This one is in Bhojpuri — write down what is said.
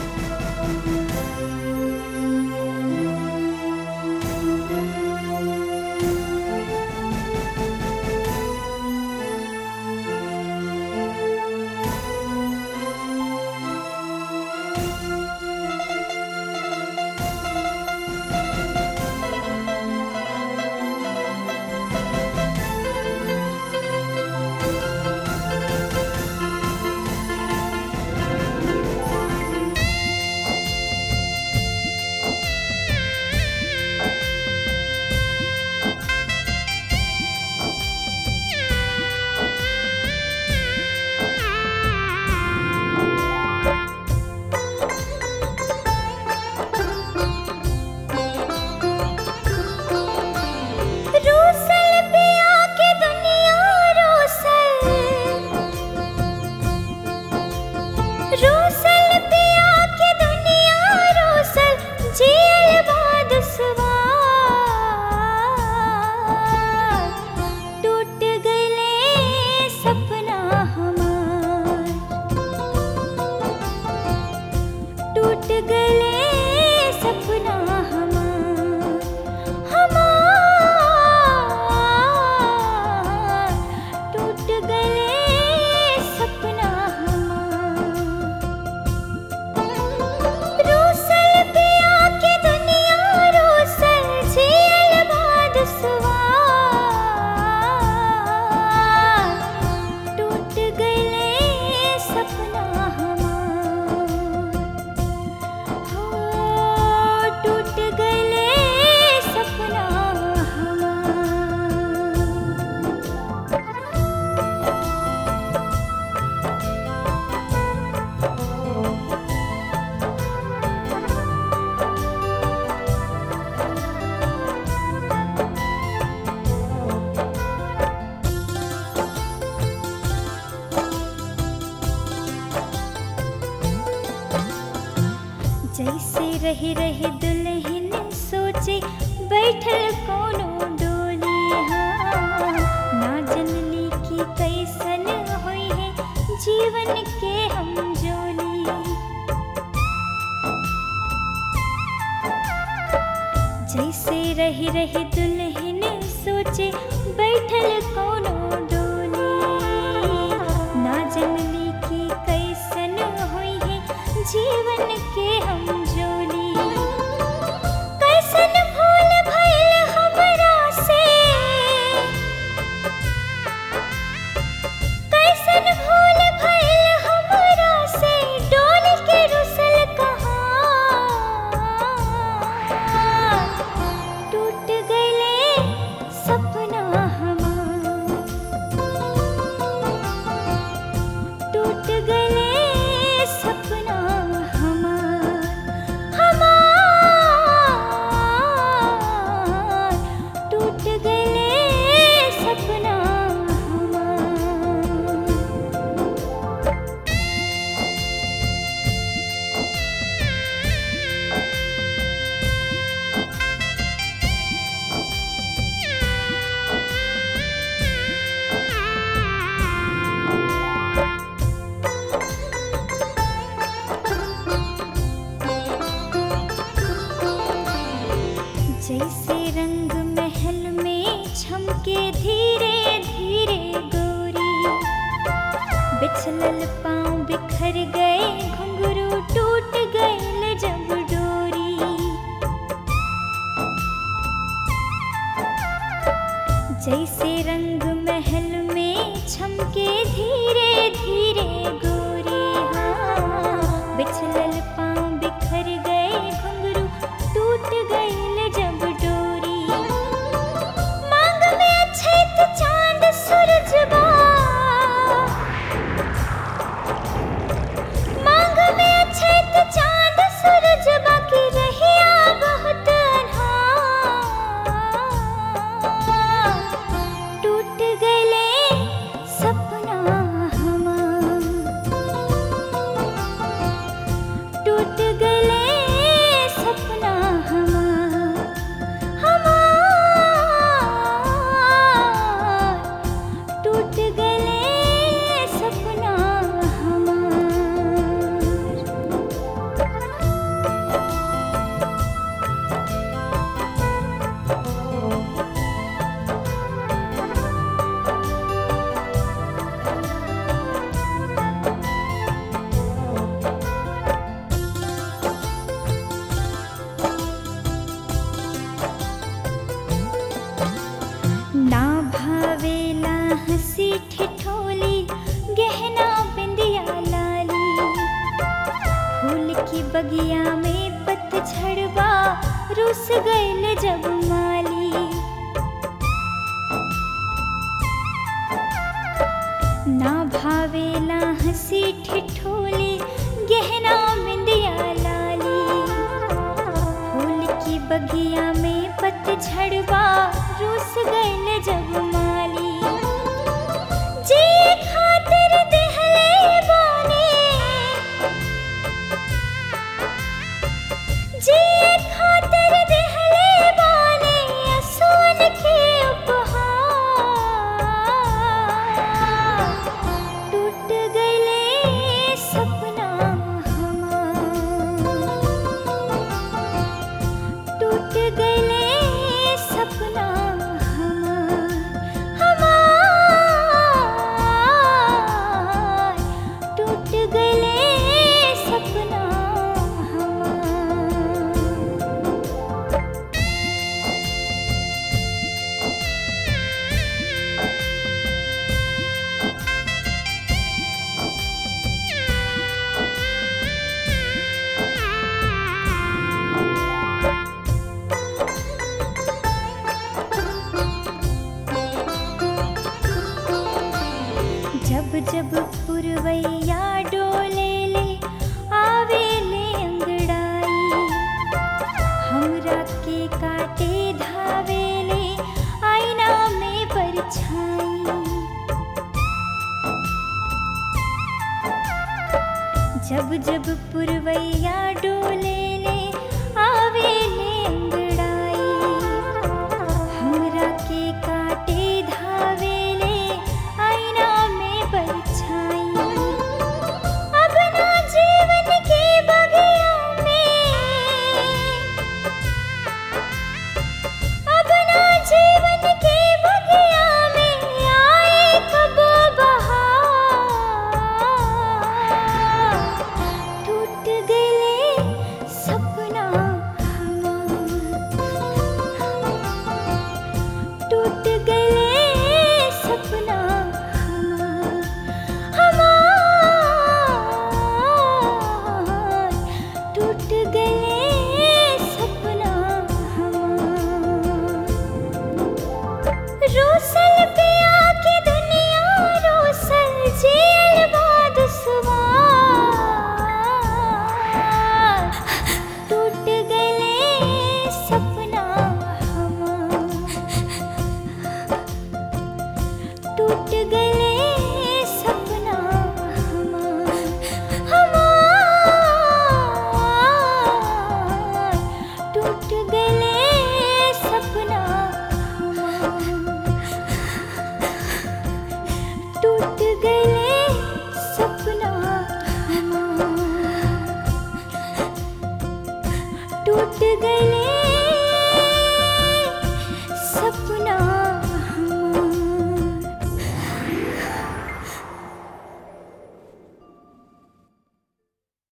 रूसल पिया के दुनिया रूसल रूसल पिया के दुनिया रूसल जेल बाद सवार टूट गए सपना हमार टूट गए सपना हमार हमार टूट गए सपना हमार रूसल पिया के दुनिया रूसल झेल बाद सवार टूट गए सपना हमार हो टूट गए सपना हमार जैसे रही रही दुल्हन सोचे बैठल कोनो डोली हाँ ना जनली की कैसन होई है जीवन के हम जोली जैसे रही रही दुल्हन सोचे बैठल कोनो डोली ना जनली की कैसन होई है जीवन के हम जोली कैसन भूल भइल हमरा से कैसन भूल भइल हमरा से डोल के रुसल कहाँ टूट गए सपना हमार टूट गए सपना हमार हमार टूट गए सपना हमार जैसे रंग महल में छमके धीरे धीरे गोरी बिछलल पाँव बिखर गए घुंघरू टूट गए जब डोरी जैसे रंग महल में छमके धीरे धीरे गोरी हाँ बिछलल पाँव बिखर गए घुंघरू टूट गए जब डोरी मांग में अछैत चांद सूरज बा मांग में अछैत चांद सूरज बाकी रहिया बहुत अन्हार टूट गए सपना हमार टूट गए सपना हमार हमार टूट गए सपना हमार बगिया में पतझड़वा रुस गइल जब माली ना भावेला हंसी ठिठोली गहना बिंदिया लाली फूल की बगिया में पतझड़वा रुस गइल जब माली जी खातिर देहले बाने जी खातिर देहले बाने असुन के उपहार टूट गइले सपना हमार टूट गइले सपना हमार हमार टूट गइले सपना हमार जब जब पुरवैया डोले ले आवे ले अंगड़ाई हमरा के काटे धावे ले आईना में परछाई जब जब पुरवैया डोले ले आवे ले अंगड़ाई हमरा के काटे धावे ले आईना में परछाई अब ना जीवन के बगिया में अब ना जीवन के बगिया में आए कब बहार टूट गए सपना हमार टूट गए सपना हमार हमार टूट गए सपना हमार रोसल पे आके दुनिया रोसल जेल बाद सवार टूट गए सपना हमार टूट गए सपना हमार हमार टूट गए सपना हमार टूट गए सपना हमार टूट गए